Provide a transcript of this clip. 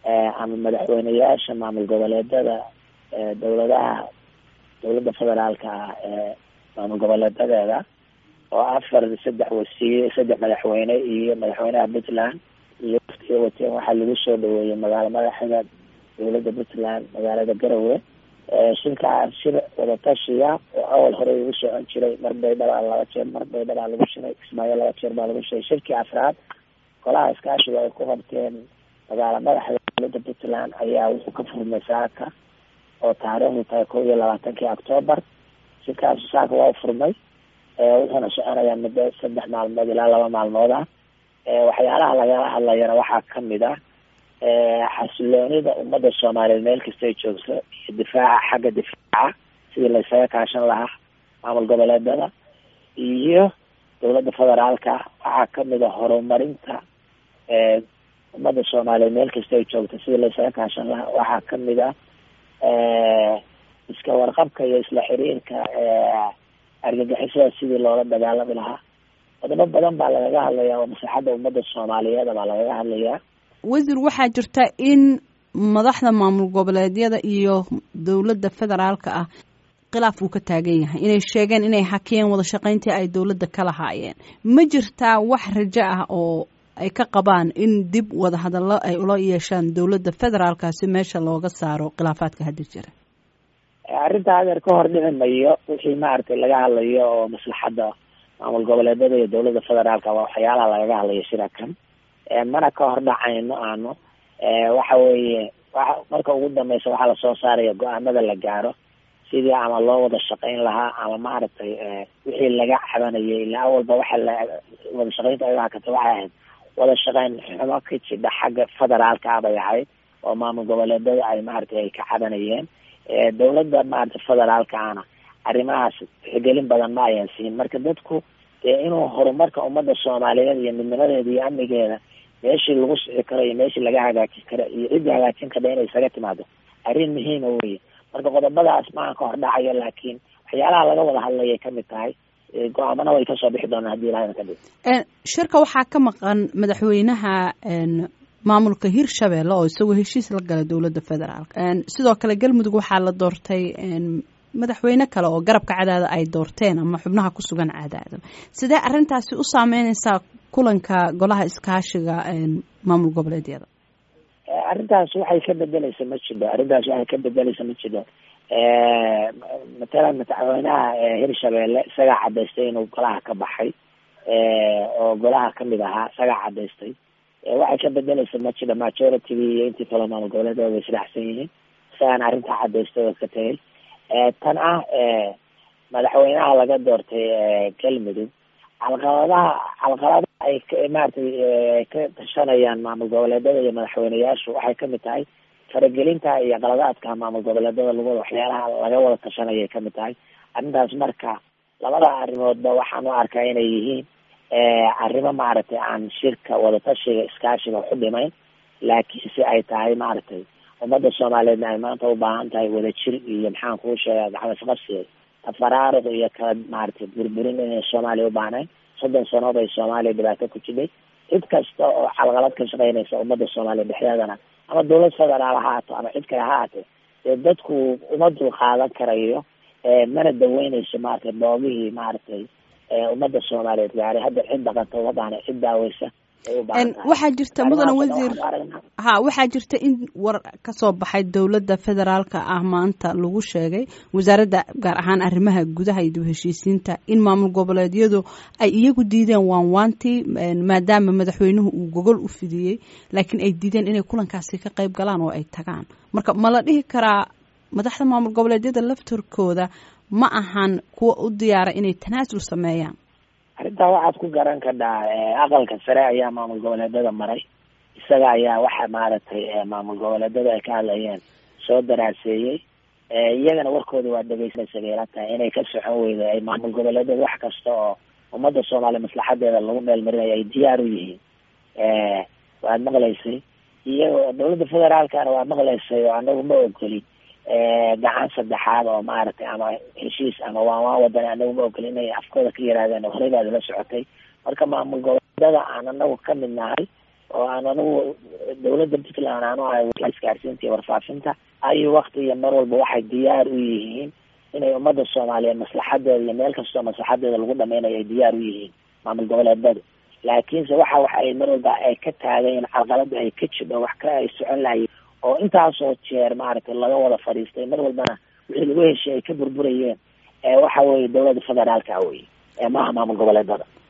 ama madaxweyneyaasha maamul goboleedada dowladaha dowladda federaalka ah ee maamul goboleedadeeda oo afar saddex wasiir saddex madaxweyne iyo madaxweynaha puntland iyo waftiga wateen waxaa lagu soo dhaweeyey magaalo madaxda dowladda puntland magaalada garowe shirkaa shir wadatashiya oo awal hore ugu socon jiray mar baydhaba laba jeer mar baydhaba lagu shiray kismaayo laba jeer baa lagu shiray shirkii afraad golaha iskaashiga ay ku qabteen magaalo madaxda dowladda puntland ayaa wuxuu ka furmay saaka oo taariikhdu tahay kow iyo labaatankii octoobar shirkaas saaka waa furmay wuxuuna soconayaa muddo saddex maalmood ilaa laba maalmood ah waxyaalaha lagala hadlayana waxaa kamid ah xasiloonida ummadda soomaaliyeed meel kasta ay joogto iyo difaaca xagga difaaca sidii laysaga kaashan lahaa maamul goboleedada iyo dowladda federaalka waxaa kamid a horumarinta ummadda soomaaliyeed meel kasta ay joogto sidii laysaga kaashan lahaa waxaa kamid ah iska warqabka iyo isla xiriirka argagixisada sidii loola dagaalami lahaa wadamo badan baa lagaga hadlayaa oo maslaxadda ummadda soomaaliyeed baa lagaga hadlayaa wasiir waxaa jirta in madaxda maamul goboleedyada iyo dowladda federaalka ah khilaaf uu ka taagan yahay inay sheegeen inay hakiyeen wada shaqayntii ay dowladda ka lahaayeen ma jirtaa wax rajo ah oo ay ka qabaan in dib wada hadallo ay ula yeeshaan dowladda federaalka si meesha looga saaro khilaafaadka hadda jira arrintaa adeer ka hor dhici mayo wixii maaragtay laga hadlayo oo maslaxadda maamul goboleedada iyo dowladda federaalka waa waxyaalaha lagaga hadlayo shirakan mana ka hor dhacayno aanu waxa weeye wa marka ugu dambeysa waxaa lasoo saaraya go-aanada la gaaro sidii ama loo wada shaqayn lahaa ama maaragtay wixii laga cabanayay ilaa awalba waxa la wada shaqaynta ay hakata waxay ahayd wada shaqayn xumo ka jidha xagga federaalka ah bay ahayd oo maamul goboleedada ay maaragtay ay ka cabanayeen dowladda maaragtay federaalka ana arrimahaas tixgelin badan ma ayan siin marka dadku dee inuu horumarka ummadda soomaaliyeed iyo midnimadeeda iyo amnigeeda meeshii lagu sixi karo iyo meeshii laga hagaajin karo iyo ciddii hagaajin karta inay isaga timaado arrin muhiima weye marka qodobadaas maaha ka hor dhacayo laakiin waxyaalaha laga wada hadlayay kamid tahay go-aamana way kasoo bixi doonaan hadii ilahana ka dhig shirka waxaa ka maqan madaxweynaha maamulka hirshabelle oo isagoo heshiis la gala dowladda federaalk sidoo kale galmudug waxaa la doortay madaxweyne kale oo garabka cadaada ay doorteen ama xubnaha ku sugan cadaada sidee arrintaasi u saameyneysaa kulanka golaha iskaashiga maamul goboleedyada arrintaas waxay ka bedeleysa ma jiro arrintaas waxay ka bedeleysa ma jiro matalan madaxweynaha hirshabelle isagaa cadaystay inuu golaha ka baxay oo golaha kamid ahaa isagaa cadaystay waxay ka bedeleysa ma jiro majority-gi iyo intii kale maamul goboleedyada way isdhaxsan yihiin isagaana arrintaa cadaystay oo ka tegay tan ah madaxweynaha laga doortay galmudug calqaladaha calqaladaha ay maratay ka tashanayaan maamul goboleedada iyo madaxweyneyaashu waxay kamid tahay faragelinta iyo qaladaadka maamul goboleedada lagu waxyaalaha laga wada tashanayay kamid tahay arrintaas marka labada arrimoodba waxaan u arkaa inay yihiin arrimo maaragtay aan shirka wadatashiga iskaashiga waxu dhimayn laakiin si ay tahay maaragtay ummadda soomaaliyeedna ay maanta u baahan tahay wadajir iyo maxaan kuu sheega gacmo isqabsiga tafaraaruq iyo kala maaragtay burburin inay soomaaliya u baahnayn soddon sanood ay soomaaliya dhibaato ku jidhay cid kasta oo calqalad ka shaqeynaysa ummadda soomaaliya dhexdeedana ama dowlad federaal ha haato ama cid kale ha haatee dee dadku uma dul qaadan karayo mana daweyneyso maaragtay boogihii maaragtay ummadda soomaaliyeed gaaray hadda cid dhaqanta uma baahna cid daaweysa waxaa jirta mudane wasiir ha waxaa jirta in war kasoo baxay dowladda federaalka ah maanta lagu sheegay wasaaradda gaar ahaan arrimaha gudaha iyo dib heshiisiinta in maamul goboleedyadu ay iyagu diideen waanwaantii maadaama madaxweynuhu uu gogol u fidiyey laakiin ay diideen inay kulankaasi ka qayb galaan oo ay tagaan marka ma la dhihi karaa madaxda maamul goboleedyada laftarkooda ma ahan kuwa u diyaara inay tanaasul sameeyaan arrintaa waxaad ku garan kadhaa aqalka sare ayaa maamul goboleedada maray isaga ayaa waxa maaragtay maamul goboleedada ay ka hadlayeen soo daraaseeyey iyagana warkooda waa dhegeysanaysa bayla tahay inay ka socon weyda ay maamul goboleedada wax kasta oo ummadda soomaaliya maslaxadeeda lagu meelmarinayo ay diyaar u yihiin waad maqlaysay iyagoo dowladda federaalkana waa maqlaysay oo anagu ma ogolin gacan saddexaad oo maaragtay ama heshiis ama waan waan wadan anagu ma ogolin inay afkooda ka yihaahdeen horeybaad la socotay marka maamul goboleedada aan anagu kamid nahay oo aan anigu dawladda puntland aanu ahay isgaarsiinta iyo warfaafinta ayuu wakti iyo mar walba waxay diyaar u yihiin inay ummadda soomaaliyeed maslaxadeeda iyo meel kastoo maslaxadeeda lagu dhameynayo ay diyaar u yihiin maamul goboleedadu laakiinse waxa waxa ay mar walba ay ka taageen carqalada ay ka jidho wax ka ay socon lahayen oo intaasoo jeer maaragtay laga wada fadhiistay mar walbana wixii lagu heshiy ay ka burburayeen waxa weye dawladda federaalka weye maaha maamul goboleedada